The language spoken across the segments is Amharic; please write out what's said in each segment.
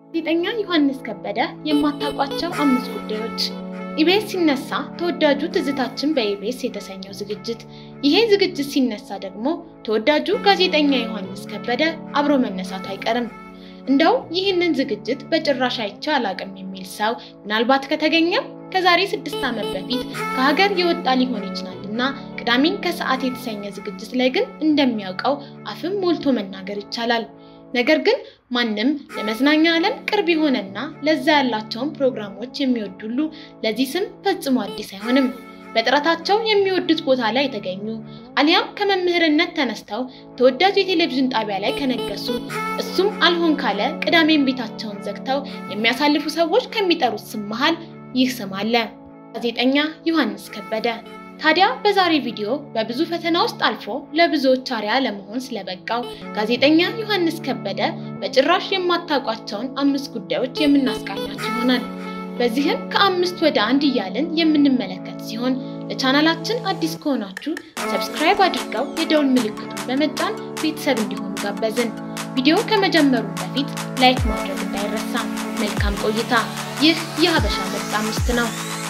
ጋዜጠኛ ዮሐንስ ከበደ የማታውቋቸው አምስት ጉዳዮች። ኢቢኤስ ሲነሳ ተወዳጁ ትዝታችን በኢቢኤስ የተሰኘው ዝግጅት። ይሄ ዝግጅት ሲነሳ ደግሞ ተወዳጁ ጋዜጠኛ ዮሐንስ ከበደ አብሮ መነሳቱ አይቀርም። እንደው ይህንን ዝግጅት በጭራሽ አይቼው አላውቅም የሚል ሰው ምናልባት ከተገኘም ከዛሬ ስድስት ዓመት በፊት ከሀገር የወጣ ሊሆን ይችላል እና ቅዳሜን ከሰዓት የተሰኘ ዝግጅት ላይ ግን እንደሚያውቀው አፍም ሞልቶ መናገር ይቻላል። ነገር ግን ማንም ለመዝናኛ ዓለም ቅርብ የሆነና ለዛ ያላቸውን ፕሮግራሞች የሚወድ ሁሉ ለዚህ ስም ፈጽሞ አዲስ አይሆንም። በጥረታቸው የሚወዱት ቦታ ላይ የተገኙ አሊያም ከመምህርነት ተነስተው ተወዳጅ የቴሌቪዥን ጣቢያ ላይ ከነገሱ እሱም አልሆን ካለ ቅዳሜን ቤታቸውን ዘግተው የሚያሳልፉ ሰዎች ከሚጠሩት ስም መሃል ይህ ስም አለ፣ ጋዜጠኛ ዮሐንስ ከበደ። ታዲያ በዛሬ ቪዲዮ በብዙ ፈተና ውስጥ አልፎ ለብዙዎች አርአያ ለመሆን ስለበቃው ጋዜጠኛ ዮሐንስ ከበደ በጭራሽ የማታውቋቸውን አምስት ጉዳዮች የምናስቃኛችሁ ይሆናል። በዚህም ከአምስት ወደ አንድ እያልን የምንመለከት ሲሆን ለቻናላችን አዲስ ከሆናችሁ ሰብስክራይብ አድርገው የደውል ምልክቱን በመጫን ቤተሰብ እንዲሆኑ ጋበዝን። ቪዲዮ ከመጀመሩ በፊት ላይክ ማድረግ እንዳይረሳ። መልካም ቆይታ። ይህ የሀበሻ ምርጥ አምስት ነው።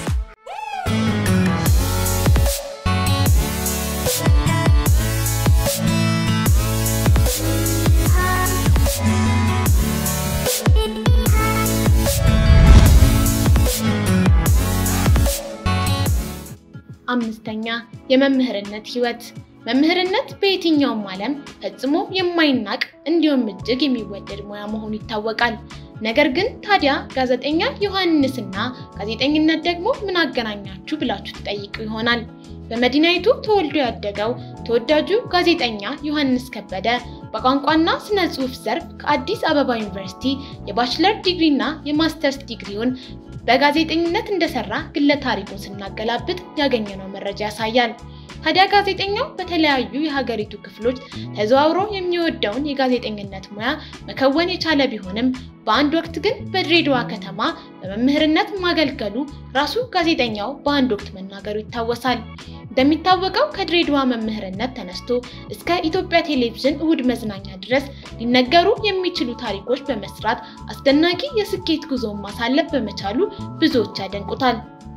አምስተኛ የመምህርነት ህይወት። መምህርነት በየትኛውም ዓለም ፈጽሞ የማይናቅ እንዲሁም እጅግ የሚወደድ ሙያ መሆኑ ይታወቃል። ነገር ግን ታዲያ ጋዜጠኛ ዮሐንስና ጋዜጠኝነት ደግሞ ምን አገናኛችሁ ብላችሁ ትጠይቁ ይሆናል። በመዲናይቱ ተወልዶ ያደገው ተወዳጁ ጋዜጠኛ ዮሐንስ ከበደ በቋንቋና ስነ ጽሑፍ ዘርፍ ከአዲስ አበባ ዩኒቨርሲቲ የባችለር ዲግሪና የማስተርስ ዲግሪውን በጋዜጠኝነት እንደሰራ ግለ ታሪኩን ስናገላብጥ ያገኘነው መረጃ ያሳያል። ታዲያ ጋዜጠኛው በተለያዩ የሀገሪቱ ክፍሎች ተዘዋውሮ የሚወደውን የጋዜጠኝነት ሙያ መከወን የቻለ ቢሆንም በአንድ ወቅት ግን በድሬዳዋ ከተማ በመምህርነት ማገልገሉ ራሱ ጋዜጠኛው በአንድ ወቅት መናገሩ ይታወሳል። እንደሚታወቀው ከድሬዳዋ መምህርነት ተነስቶ እስከ ኢትዮጵያ ቴሌቪዥን እሁድ መዝናኛ ድረስ ሊነገሩ የሚችሉ ታሪኮች በመስራት አስደናቂ የስኬት ጉዞውን ማሳለፍ በመቻሉ ብዙዎች ያደንቁታል።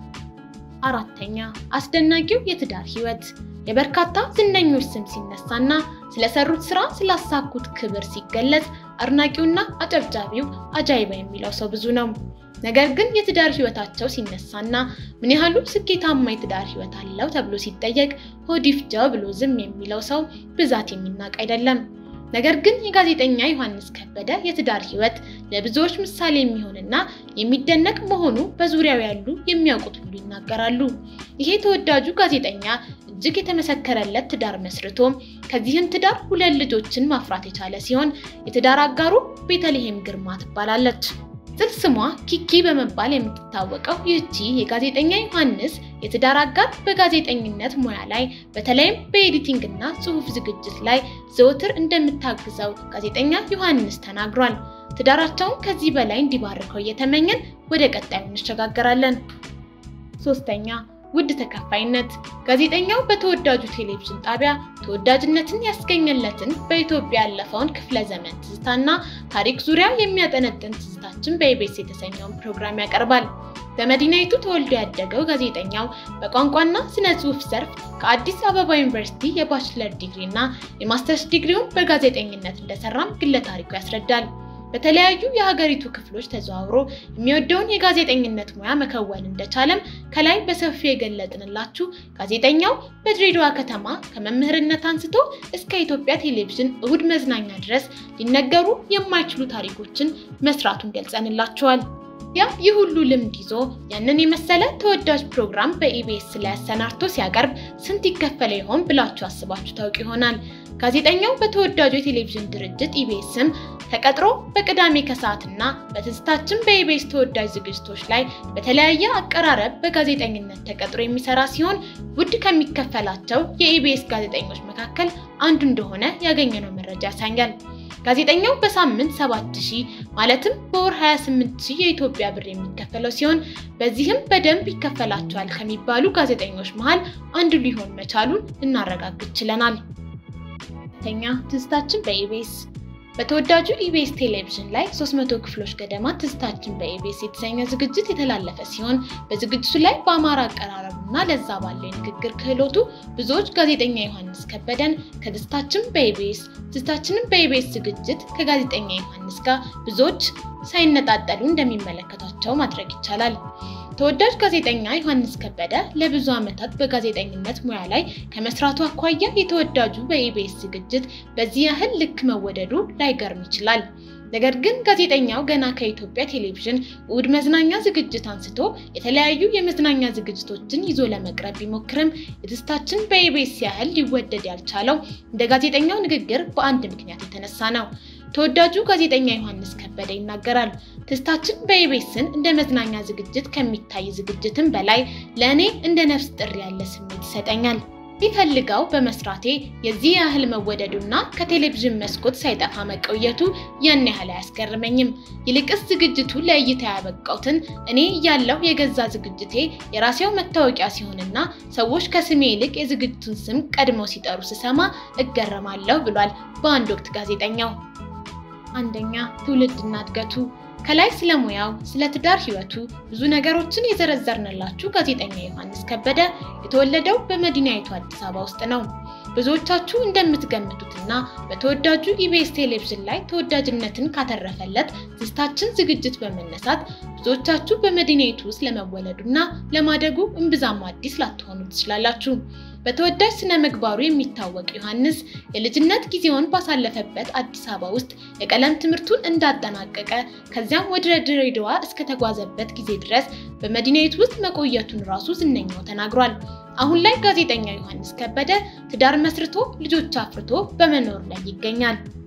አራተኛ አስደናቂው የትዳር ህይወት። የበርካታ ዝነኞች ስም ሲነሳና ስለሰሩት ስራ ስላሳኩት ክብር ሲገለጽ አድናቂውና አጨብጫቢው አጃይባ የሚለው ሰው ብዙ ነው። ነገር ግን የትዳር ህይወታቸው ሲነሳና ምን ያህሉ ስኬታማ የትዳር ህይወት አለው ተብሎ ሲጠየቅ ሆድ ይፍጃው ብሎ ዝም የሚለው ሰው ብዛት የሚናቅ አይደለም። ነገር ግን የጋዜጠኛ ዮሐንስ ከበደ የትዳር ህይወት ለብዙዎች ምሳሌ የሚሆንና የሚደነቅ መሆኑ በዙሪያው ያሉ የሚያውቁት ሁሉ ይናገራሉ። ይሄ ተወዳጁ ጋዜጠኛ እጅግ የተመሰከረለት ትዳር መስርቶ ከዚህም ትዳር ሁለት ልጆችን ማፍራት የቻለ ሲሆን የትዳር አጋሩ ቤተልሔም ግርማ ትባላለች። ቅጽል ስሟ ኪኪ በመባል የምትታወቀው ይህቺ የጋዜጠኛ ዮሐንስ የትዳር አጋር በጋዜጠኝነት ሙያ ላይ በተለይም በኤዲቲንግ እና ጽሑፍ ዝግጅት ላይ ዘወትር እንደምታግዘው ጋዜጠኛ ዮሐንስ ተናግሯል። ትዳራቸውን ከዚህ በላይ እንዲባርከው እየተመኘን ወደ ቀጣዩ እንሸጋገራለን። ሶስተኛ ውድ ተከፋይነት። ጋዜጠኛው በተወዳጁ ቴሌቪዥን ጣቢያ ተወዳጅነትን ያስገኘለትን በኢትዮጵያ ያለፈውን ክፍለ ዘመን ትዝታና ታሪክ ዙሪያ የሚያጠነጥን ትዝታችን በኢቢኤስ የተሰኘውን ፕሮግራም ያቀርባል። በመዲናይቱ ተወልዶ ያደገው ጋዜጠኛው በቋንቋና ስነ ጽሑፍ ዘርፍ ከአዲስ አበባ ዩኒቨርሲቲ የባችለር ዲግሪ እና የማስተርስ ዲግሪውን በጋዜጠኝነት እንደሰራም ግለ ታሪኩ ያስረዳል። በተለያዩ የሀገሪቱ ክፍሎች ተዘዋውሮ የሚወደውን የጋዜጠኝነት ሙያ መከወን እንደቻለም ከላይ በሰፊው የገለጥንላችሁ ጋዜጠኛው በድሬዳዋ ከተማ ከመምህርነት አንስቶ እስከ ኢትዮጵያ ቴሌቪዥን እሁድ መዝናኛ ድረስ ሊነገሩ የማይችሉ ታሪኮችን መስራቱን ገልጸንላችኋል። ያ ይህ ሁሉ ልምድ ይዞ ያንን የመሰለ ተወዳጅ ፕሮግራም በኢቢኤስ ላይ አሰናድቶ ሲያቀርብ ስንት ይከፈለ ይሆን ብላችሁ አስባችሁ ታውቅ ይሆናል። ጋዜጠኛው በተወዳጁ የቴሌቪዥን ድርጅት ኢቢኤስም ተቀጥሮ በቅዳሜ ከሰዓትና በትዝታችን በኢቢኤስ ተወዳጅ ዝግጅቶች ላይ በተለያየ አቀራረብ በጋዜጠኝነት ተቀጥሮ የሚሰራ ሲሆን ውድ ከሚከፈላቸው የኢቢኤስ ጋዜጠኞች መካከል አንዱ እንደሆነ ያገኘነው መረጃ ያሳያል። ጋዜጠኛው በሳምንት 7000 ማለትም በወር 28000 የኢትዮጵያ ብር የሚከፈለው ሲሆን በዚህም በደንብ ይከፈላቸዋል ከሚባሉ ጋዜጠኞች መሃል አንዱ ሊሆን መቻሉን ልናረጋግጥ ችለናል። ሁለተኛ ትዝታችን በኢቢኤስ በተወዳጁ ኢቢኤስ ቴሌቪዥን ላይ 300 ክፍሎች ገደማ ትዝታችን በኢቢኤስ የተሰኘ ዝግጅት የተላለፈ ሲሆን በዝግጅቱ ላይ በአማራ አቀራረቡና ለዛ ባለው የንግግር ክህሎቱ ብዙዎች ጋዜጠኛ ዮሐንስ ከበደን ከትዝታችን በኢቢኤስ ትዝታችንን በኢቢኤስ ዝግጅት ከጋዜጠኛ ዮሐንስ ጋር ብዙዎች ሳይነጣጠሉ እንደሚመለከቷቸው ማድረግ ይቻላል። ተወዳጅ ጋዜጠኛ ዮሐንስ ከበደ ለብዙ ዓመታት በጋዜጠኝነት ሙያ ላይ ከመስራቱ አኳያ የተወዳጁ በኢቢኤስ ዝግጅት በዚህ ያህል ልክ መወደዱ ላይገርም ይችላል። ነገር ግን ጋዜጠኛው ገና ከኢትዮጵያ ቴሌቪዥን እሑድ መዝናኛ ዝግጅት አንስቶ የተለያዩ የመዝናኛ ዝግጅቶችን ይዞ ለመቅረብ ቢሞክርም የትዝታችን በኢቢኤስ ያህል ሊወደድ ያልቻለው እንደ ጋዜጠኛው ንግግር በአንድ ምክንያት የተነሳ ነው። ተወዳጁ ጋዜጠኛ ዮሐንስ ከበደ ይናገራል። ትዝታችን በኢቢኤስን እንደ መዝናኛ ዝግጅት ከሚታይ ዝግጅትም በላይ ለእኔ እንደ ነፍስ ጥሪ ያለ ስሜት ይሰጠኛል። ይፈልገው በመስራቴ የዚህ ያህል መወደዱና ከቴሌቪዥን መስኮት ሳይጠፋ መቆየቱ ያን ያህል አያስገርመኝም። ይልቅስ ዝግጅቱ ለእይታ ያበቃውትን እኔ እያለሁ የገዛ ዝግጅቴ የራሴው መታወቂያ ሲሆንና ሰዎች ከስሜ ይልቅ የዝግጅቱን ስም ቀድመው ሲጠሩ ስሰማ እገረማለሁ ብሏል በአንድ ወቅት ጋዜጠኛው። አንደኛ ትውልድና እድገቱ ከላይ ስለ ሙያው፣ ስለ ትዳር ህይወቱ ብዙ ነገሮችን የዘረዘርንላችሁ ጋዜጠኛ ዮሐንስ ከበደ የተወለደው በመዲናይቱ አዲስ አበባ ውስጥ ነው። ብዙዎቻችሁ እንደምትገምቱትና በተወዳጁ ኢቢኤስ ቴሌቪዥን ላይ ተወዳጅነትን ካተረፈለት ትዝታችን ዝግጅት በመነሳት ብዙዎቻችሁ በመዲናይቱ ውስጥ ለመወለዱና ለማደጉ እምብዛም አዲስ ላትሆኑ ትችላላችሁ። በተወዳጅ ስነ ምግባሩ የሚታወቅ ዮሐንስ የልጅነት ጊዜውን ባሳለፈበት አዲስ አበባ ውስጥ የቀለም ትምህርቱን እንዳጠናቀቀ ከዚያም ወደ ድሬዳዋ እስከተጓዘበት ጊዜ ድረስ በመዲናይቱ ውስጥ መቆየቱን ራሱ ዝነኛው ተናግሯል። አሁን ላይ ጋዜጠኛ ዮሐንስ ከበደ ትዳር መስርቶ ልጆች አፍርቶ በመኖር ላይ ይገኛል።